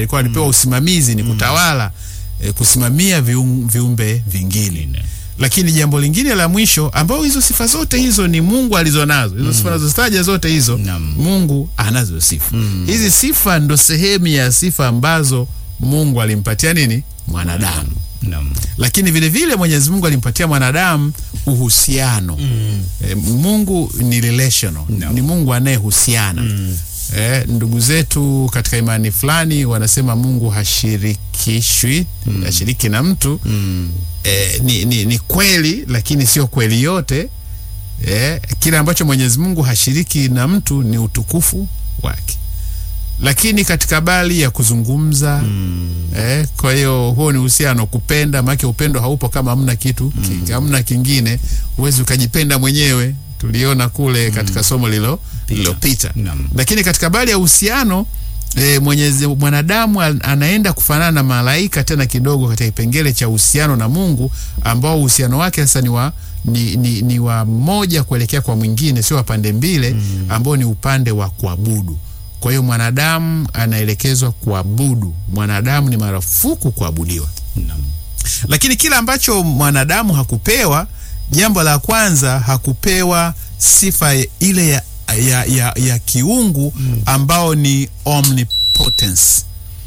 alikuwa alipewa usimamizi ni kutawala eh, kusimamia vium, viumbe vingine lakini jambo lingine la mwisho ambao hizo sifa zote hizo ni Mungu alizonazo hizo sifa nazozitaja zote hizo Naam. Mungu anazo sifa hizi sifa ndo sehemu ya sifa ambazo Mungu alimpatia nini mwanadamu Naam. lakini vile vile Mwenyezi Mungu alimpatia mwanadamu uhusiano e, Mungu ni relational Naam. ni Mungu anayehusiana e, ndugu zetu katika imani fulani wanasema Mungu hashirikishwi hashiriki na mtu e, ni, ni, ni kweli lakini sio kweli yote e, kile ambacho Mwenyezi Mungu hashiriki na mtu ni utukufu wake lakini katika bali ya kuzungumza eh, kwa hiyo huo ni uhusiano kupenda, maana upendo haupo kama hamna kitu ki, hamna kingine, huwezi ukajipenda mwenyewe. Tuliona kule katika somo lilo lililopita. Naam. Lakini katika bali ya uhusiano E, Mwenyezi mwanadamu an- anaenda kufanana na malaika tena kidogo katika kipengele cha uhusiano na Mungu ambao uhusiano wake sasa ni wa ni, ni, ni wa moja kuelekea kwa mwingine, sio wa pande mbili ambao ni upande wa kuabudu. Kwa hiyo mwanadamu anaelekezwa kuabudu. Mwanadamu ni marufuku kuabudiwa, Naam. lakini kile ambacho mwanadamu hakupewa, jambo la kwanza, hakupewa sifa ile ya, ya, ya, ya kiungu ambao ni omnipotence.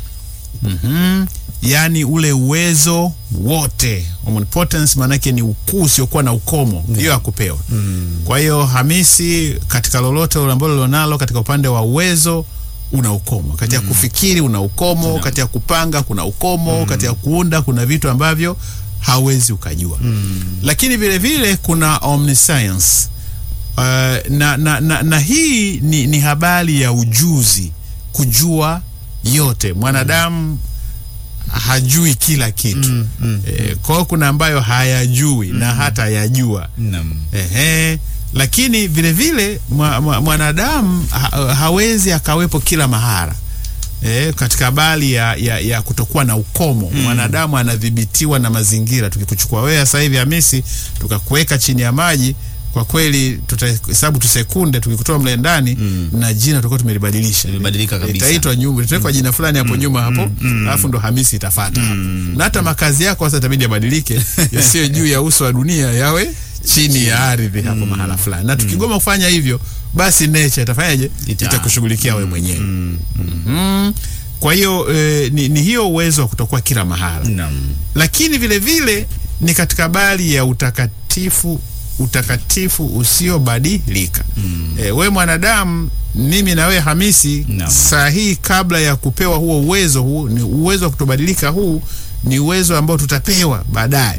Mhm. Yaani ule uwezo wote. Omnipotence maanake ni ukuu usiokuwa na ukomo, hiyo hakupewa. Kwa hiyo Hamisi, katika lolote ambalo lilonalo katika upande wa uwezo una ukomo, katika kufikiri una ukomo, katika kupanga kuna ukomo, katika kuunda kuna vitu ambavyo hauwezi ukajua. Lakini vile vile kuna omniscience. Uh, na, na, na, na hii ni, ni habari ya ujuzi, kujua yote. Mwanadamu hajui kila kitu Eh, kwa hiyo kuna ambayo hayajui na hata yajua Naam. Ehe, lakini vile vile mwa- mwa- mwanadamu ha, hawezi akawepo kila mahara e, katika habari ya, ya, ya kutokuwa na ukomo mwanadamu anadhibitiwa na mazingira. Tukikuchukua wewe sasa hivi Hamisi, tukakuweka chini ya maji, kwa kweli tutahesabu tu sekunde, tukikutoa mle ndani na jina tutakuwa tumelibadilisha, Limebadilika kabisa. itaitwa nyumba, itawekwa jina fulani hapo nyuma hapo, alafu ndo Hamisi itafata hapo, na hata makazi yako sasa itabidi yabadilike, yasiyo juu ya uso wa dunia, yawe chini ya ardhi hapo mahala fulani, na tukigoma kufanya hivyo, basi nature itafanyaje? Ita- Itakushughulikia wewe mwenyewe. Mhm. Kwa hiyo eh, ni, ni hiyo uwezo wa kutokuwa kila mahala Naam. lakini vile vile ni katika habari ya utakatifu utakatifu usiobadilika mm. E, we mwanadamu mimi na wewe Hamisi Naam. saa hii kabla ya kupewa huo uwezo huu ni uwezo wa kutobadilika huu ni uwezo ambao tutapewa baadaye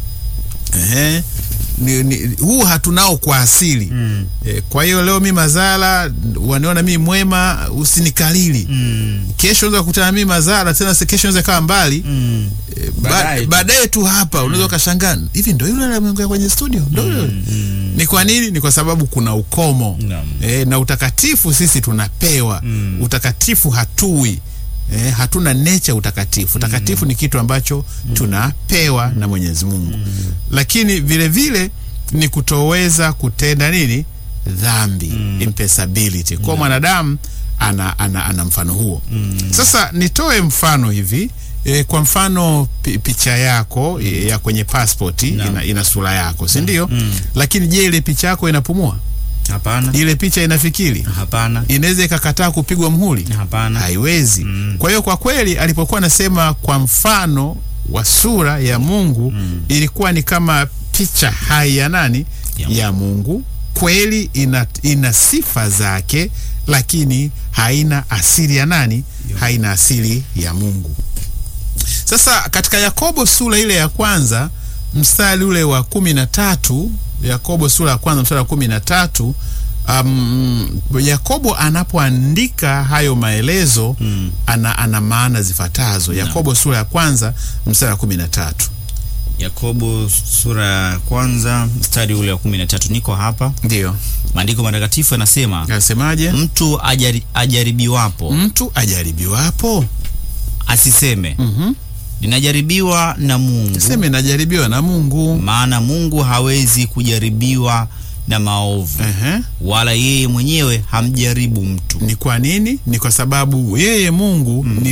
Ehe. Ni, ni, huu hatunao kwa asili mm. E, kwa hiyo leo mi mazala waniona mi mwema usinikalili Mm. kesho unaweza kukutana mimi mazara tena se- kesho unaweza kaa mbali Mm. Eh, ba- Baadaye tu. baadaye tu hapa unaweza ukashangaa hivi ndo yule aliyeongea kwenye studio ndo yule ni kwa nini ni kwa sababu kuna ukomo Naam. e, na utakatifu sisi tunapewa utakatifu hatui e, hatuna nature utakatifu utakatifu ni kitu ambacho tunapewa na Mwenyezi Mungu lakini vile vile ni kutoweza kutenda nini dhambi impeccability kwa mwanadamu ana, ana, ana mfano huo sasa nitoe mfano hivi e, kwa mfano pi, picha yako e, ya kwenye passport ina, ina sura yako si ndio lakini je ile picha yako inapumua Hapana. ile picha inafikiri Hapana. inaweza ikakataa kupigwa mhuri Hapana. haiwezi kwa hiyo kwa kweli alipokuwa anasema kwa mfano wa sura ya Mungu ilikuwa ni kama picha hai ya nani Ya ya Mungu kweli ina, ina sifa zake lakini haina asili ya nani haina asili ya Mungu sasa katika Yakobo sura ile ya kwanza mstari ule wa kumi na tatu Yakobo sura ya kwanza mstari wa kumi na tatu um, Yakobo anapoandika hayo maelezo Mm. ana, ana maana zifuatazo. Yakobo sura ya kwanza mstari wa kumi na tatu Yakobo sura ya kwanza mstari ule wa kumi na tatu. Niko hapa, ndio maandiko matakatifu yanasema anasemaje? mtu ajari, ajaribiwapo Mtu ajaribiwapo, asiseme Mhm. ninajaribiwa na Mungu, seme najaribiwa na Mungu. maana Mungu hawezi kujaribiwa na maovu, Ehe. wala yeye mwenyewe hamjaribu mtu. Ni kwa nini? Ni kwa sababu yeye Mungu ni